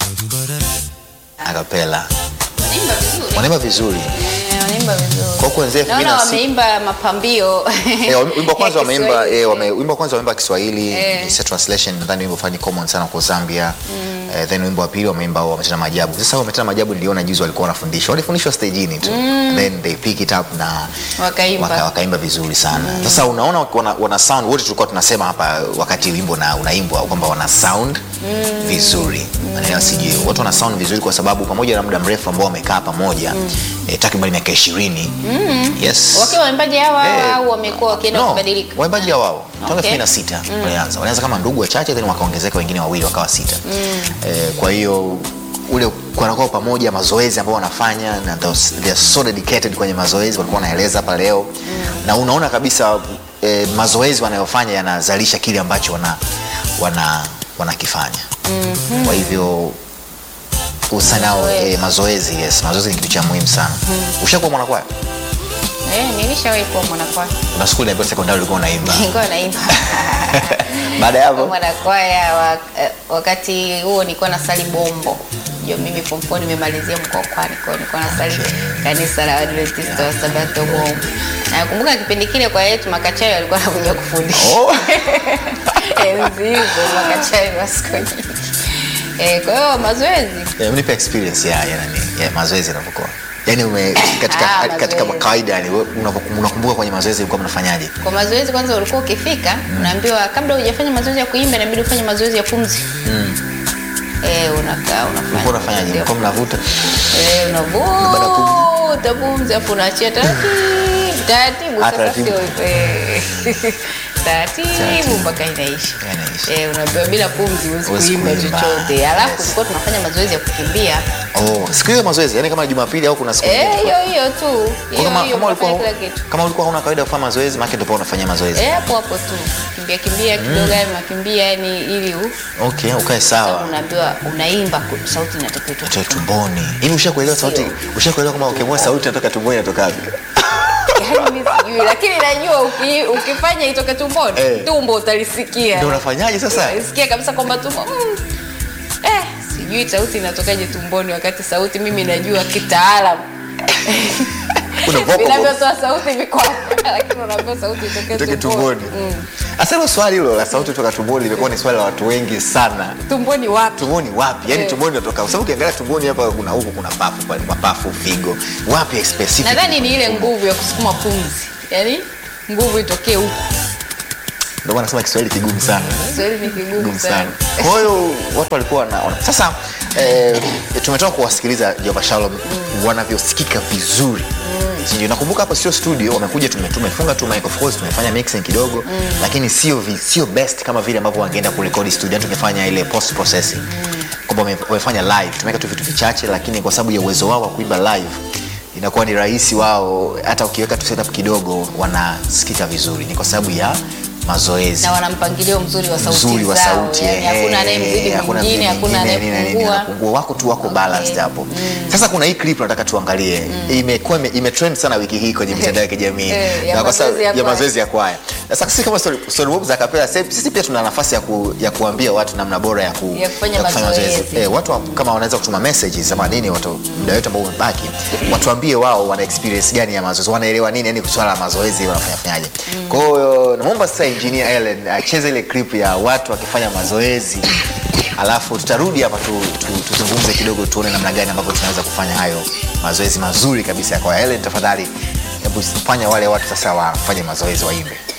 akapela Wanaimba vizuri. wanaimba vizuri Eh, wanaimba vizuri. kwa kuanzia elfu mbili Naona na sita wameimba mapambio. Eh, wame- wimbo wa kwanza ya wameimba Kiswahili. eh, wame, wimbo wa kwanza wameimba Kiswahili Eh. It's a translation nadhani wimbo fani common sana kwa Zambia eh, then wimbo wa pili wameimba wametenda maajabu sasa wametenda maajabu niliona juzi walikuwa wanafundishwa walifundishwa stagini tu then they pick it up na Wakaimba. waka, wakaimba vizuri sana sasa unaona wana, wana sound wote tulikuwa tunasema hapa wakati wimbo na unaimbwa kwamba wana sound vizuri maneno sijui watu wana sound vizuri kwa sababu pamoja na muda mrefu ambao wamekaa pamoja eh, takriban miaka ishirini yes Wakiwa waimbaji hawa Eh, au wamekuwa wakienda no, kubadilika? waimbaji wao toka Okay. elfu na sita walianza walianza kama ndugu wachache then wakaongezeka wengine wawili wakawa sita eh, kwa hiyo ule kwanakuwa pamoja mazoezi ambao wanafanya na those- they are so dedicated kwenye mazoezi walikuwa wanaeleza hapa leo na unaona kabisa eh, mazoezi wanayofanya yanazalisha kile ambacho wana wana wanakifanya kwa hivyo usanao Mazoezi. eh, mazoezi yes mazoezi ni kitu cha muhimu sana ushakuwa mwanakwaya Eh, nilishawahi kuwa mwanakwaya. na skuli ambayo sekondari ulikuwa unaimba Nilikuwa naimba. baada ya Kwa hapo mwanakwaya wa, eh, wakati huo nilikuwa nasali bombo ndio mimi form four nimemalizia mkokwani kwao nilikuwa nasali kanisa la Adventista wa Sabato bombo na nakumbuka kipindi kile kwa yetu makachayo alikuwa anakuja kufundisha Oh. enzi hizo makachayo wa siku nyingi eh, kwa hiyo mazoezi Yeah, unipe experience ya, ya, nani, ya mazoezi yanavyokuwa yaani ume katika, Ah, katika mazoezi. kawaida yani wewe unapo- unakumbuka kwenye mazoezi ulikuwa mnafanyaje kwa mazoezi kwanza ulikuwa ukifika unaambiwa kabla hujafanya mazoezi ya kuimba inabidi ufanye mazoezi ya pumzi eh, unakaa unafanya ulikuwa unafanyaje mazoezi ya ulikuwa mnavuta Eh, Baada ya unavuta pumzi afu unaachia taratibu taratibu Ah, sasa taratibu. sio eh, taratibu Taratibu. mpaka inaisha Inaisha. Eh, unaambiwa bila pumzi huwezi Huwezi kuimba kuimba. chochote alafu Yes. tulikuwa tunafanya mazoezi ya kukimbia oh, siku hiyo mazoezi yani kama jumapili au kuna siku Eh, nyingine? hiyo hiyo tu Kwa hiyo kama, hiyo kama, ulikuwa, unafanya kila kitu kama ulikuwa huna kawaida ya kufanya mazoezi maake ndipo unafanyia mazoezi Eh, hapo hapo tu kimbia kimbia kidogo yani unakimbia yani ili u- okay ukae sawa unaambiwa unaimba ku- sauti inatakiwa itoke Toka tumboni hivi ushakuelewa sauti Sio. ushakuelewa kama ukimua sauti inatoka tumboni inatoka wapi Yaani mimi sijui lakini najua uki, ukifanya itoke tumboni Eh. tumbo utalisikia ndio unafanyaje sasa Sikia kabisa kwamba tumbo mm. eh, sijui sauti inatokaje tumboni wakati sauti mimi najua kitaalam Kuna vocal box. vinavyotoa sauti viko hapa, lakini unaambiwa sauti itoke Itoke tumboni tumboni hasa hilo swali hilo la sauti kutoka tumboni limekuwa ni swali la watu wengi sana tumboni wapi tumboni wapi yani Eh. tumboni natoka kwa sababu ukiangalia tumboni hapa kuna huku kuna pafu pale mapafu figo wapi specific nadhani ni ile nguvu ya kusukuma pumzi yaani nguvu itokee huku ndio maana nasema Kiswahili kigumu sana Kiswahili ni kigumu kigumu sana sana kwa hiyo watu walikuwa wanaona sasa eh, tumetoka kuwasikiliza Jehova Shalom wanavyosikika vizuri Sijui, nakumbuka hapa sio studio wamekuja tume- tumefunga tu mic of course tumefanya mixing kidogo lakini sio vi- sio best kama vile ambavyo wangeenda kurekodi studio yani tungefanya ile post processing kwamba wame- wamefanya live tumeweka tu vitu vichache lakini kwa sababu ya uwezo wao wa kuimba live inakuwa ni rahisi wao hata ukiweka tu setup kidogo wanasikika vizuri ni kwa sababu ya mazoezi na wana mpangilio mzuri wa sauti mzuri wa zao, sauti yani eh, hakuna anayemzidi hakuna mwingine mzidi hakuna mwingine, nini na nini, anayepungua anapungua. wako tu wako balanced hapo sasa kuna hii clip nataka tuangalie imekuwa ime, imetrend sana wiki hii kwenye mitandao ya kijamii Eh, ya Na kwa sababu- mazoezi ya ya kwaya. mazoezi ya kwaya sasa sisi kama story, story mob za kapela sisi sisi pia tuna nafasi ya, ku, ya kuambia watu namna bora ya, ku, Ya kufanya mazoezi. Eh, watu wa- kama wanaweza kutuma messages ama nini watu muda wetu ambao umebaki watuambie wao wana experience gani ya mazoezi wanaelewa nini yani swala la mazoezi wanafanya fanyaje kwa hiyo naomba sasa engineer Ellen acheze ile clip ya watu wakifanya mazoezi alafu tutarudi hapa tu, tu, tuzungumze kidogo tuone namna gani ambavyo tunaweza kufanya hayo mazoezi mazuri kabisa kwa Ellen tafadhali hebu fanya wale watu sasa wafanye mazoezi waimbe